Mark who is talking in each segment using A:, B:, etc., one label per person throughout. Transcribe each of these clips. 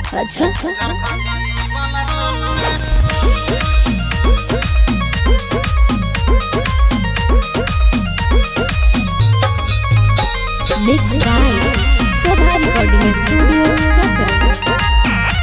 A: अच्छा mix by Sabha recording studio चक्र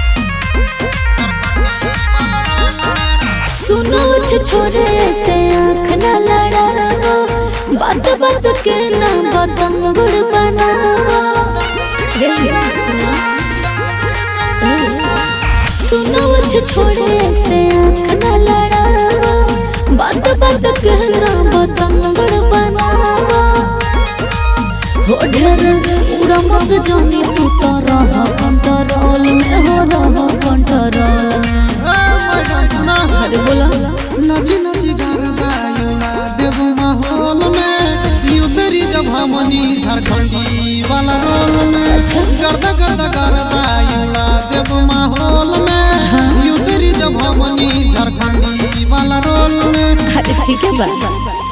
A: सुनो छे छोरे से आँख न लड़ावा बात बात के ना बदम गुड़ बनावा हे सुनो ए, सुनो छे छोरे से आँख न लड़ावा बात बात के ना बदम गुड़ बनावा हो ढेर उड़ा मत जानी तू तो रह कंट्रोल में हो रह कंट्रोल में अरे बोला
B: नची नची गरदायुला देव माहौल में युदरी जब हमनी झारखंडी वाला रोल में गर्दा गर्दा गरदायुला देव माहौल में युदरी जब हमनी झारखंडी वाला रोल में
A: अरे ठीक है बा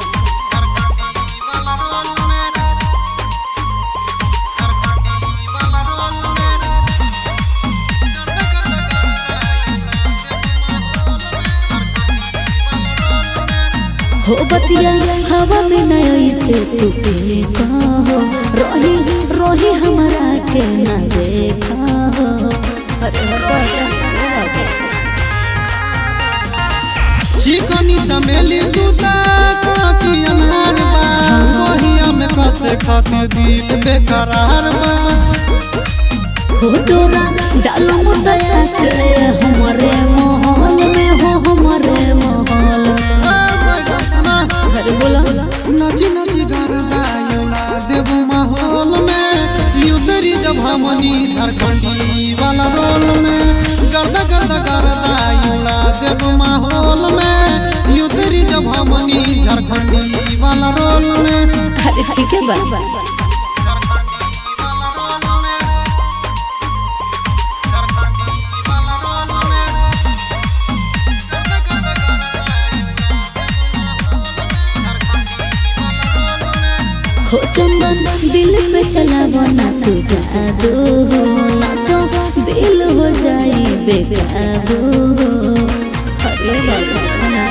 A: हो बतिया हवा में नया से तू पे कहो रोही रोही हमारा के ना देखा हो अरे हटो
B: चिकनी चमेली दूता काची अनार बा वहिया में कसे खातिर दिल बेकरार बा
A: हो तोरा डालो मुदया के हमारे माहौल में हो हमारे माहौल में अरे बोला
B: नची नची गरदायुला देव माहौल में युदरी जब हमनी झारखंडी वाला रोल में गर्दा गर्दा गरदायुला देव माहौल में युदरी जब हमनी झारखंडी वाला रोल में
A: अरे ठीक है बा हो चंदन दिल पे चला बना तू जादू हो ना तो दिल हो जाई बेकाबू हो अरे बाबा सुना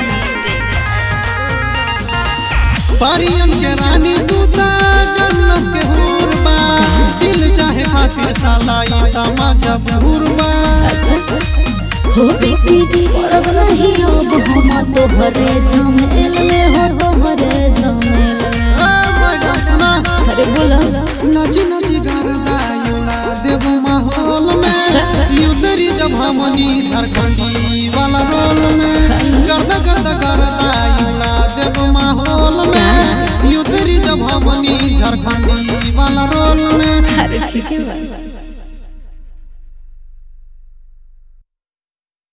B: परियन के रानी दूता जन्नत के हूर बा दिल चाहे खातिर साला ई तमाजा बूर बा
A: अच्छा हो बेटी परब नहीं अब हम तोहरे झमेल में हो तोहरे झमेल में अरे बोला
B: नची नची गरदायुला देव माहौल में युदरी जब हमनी झारखंडी वाला रोल में गर्दा गर्दा गरदायुला देव माहौल में युदरी जब हमनी झारखंडी वाला रोल में
A: अरे ठीक है बा